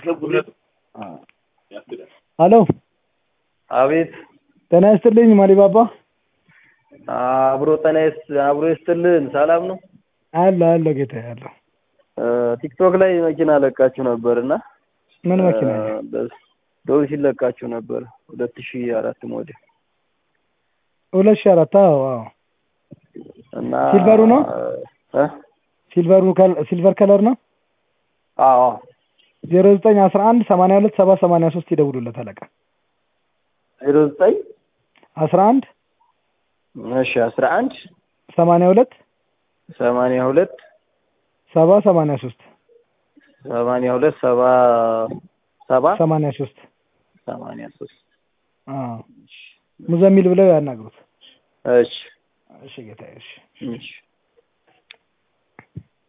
ሄሎ አቤት ጤና ይስጥልኝ ማሊባባ አብሮ ጠናይስ አብሮ ይስጥልን። ሰላም ነው? አለ አለ ጌታ አለ። ቲክቶክ ላይ መኪና ለቃችሁ ነበር እና ምን መኪና ዶር ሲለቃችሁ ነበር ሁለት ሺህ አራት ሞዴል ሁለት ሺህ አራት አዎ አዎ እና ሲልቨሩ ነው? እ ሲልቨሩ ከል- ሲልቨር ከለር ነው። አዎ ዜሮ ዘጠኝ አስራ አንድ ሰማንያ ሁለት ሰባ ሰማንያ ሶስት ይደውሉለት አለቃ ዜሮ ዘጠኝ አስራ አንድ እሺ አስራ አንድ ሰማንያ ሁለት ሰማንያ ሁለት ሰባ ሰማንያ ሶስት ሰማንያ ሁለት ሰባ ሰባ ሰማንያ ሶስት ሰማንያ ሶስት አዎ ሙዘሚል ብለው ያናግሩት። እሺ እሺ ጌታዬ እሺ እሺ